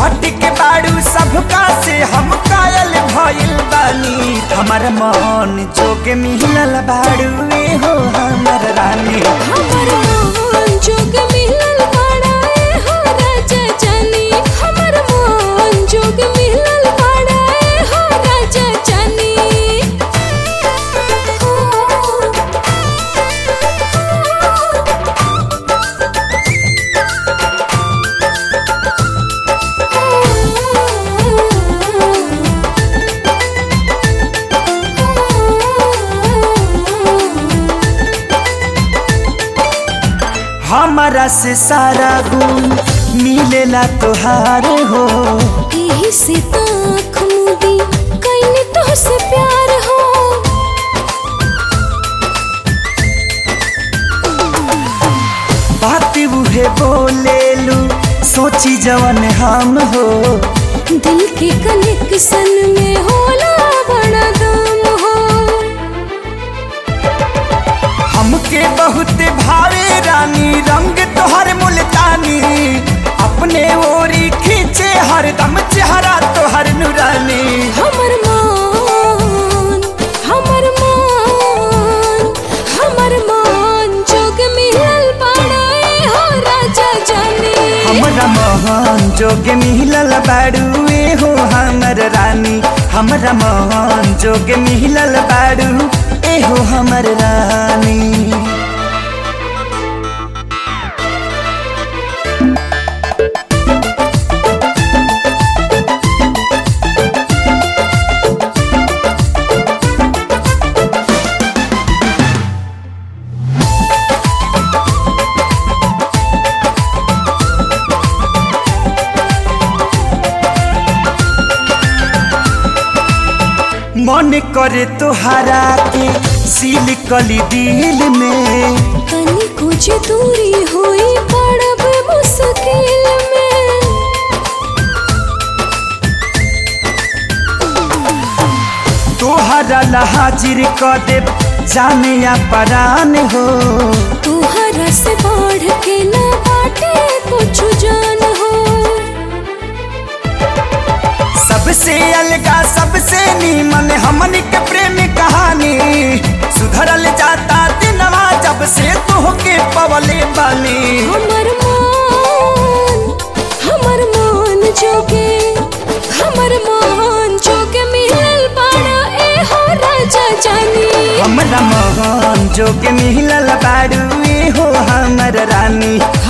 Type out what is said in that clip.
हट के बाड़ू सबका से हम कायल भइल बानी हमर मन जोगे मिलल बाड़ू ए हो हमर रानी हमर मोहन जोग मिलल बाड़ा ए हो राजा जानी हमर मोहन जोग मिलल बाड़ा ए हो राजा जानी हमारा से सारा गुण मिलेला तोहार हो एही से ताख मुदी कैने तो से प्यार हो बात उहे बोलेलू सोची जवन हम हो दिल के कनेक्शन में होला बड़ा दम हो हमके बहुत भावे रानी रंग तोहर मुल्तानी अपने ओरी खींचे हरदम चेहरा तोहर नुरानी हमर मान हमर मान हमर मान जोग मिलल बाड़ा ए हो राजा जानी हमरा मोहन जोगे मिलल बाड़ू ए हो हमर रानी हमरा मोहन जोगे मिलल बाड़ू ए हो हमर रानी मन करे तोहरा के सील कली दिल में तनी कुछ दूरी हुई पड़ब मुश्किल में तोहरा ला हाजिर क दे जाने या परान हो तुहरा से बढ़ के ना बाटे कुछ जान हो सबसे अलगा सबसे नीमन हमन के प्रेम कहानी सुधरल जाता दिनवा जब से तोहके पवले बानी हमर मान हमर मान जोगे हमर मान जोगे मिलल बाड़ा ए हो राजा जानी हमरा मोहन जोगे मिलल बाड़ू ए हो हमर रानी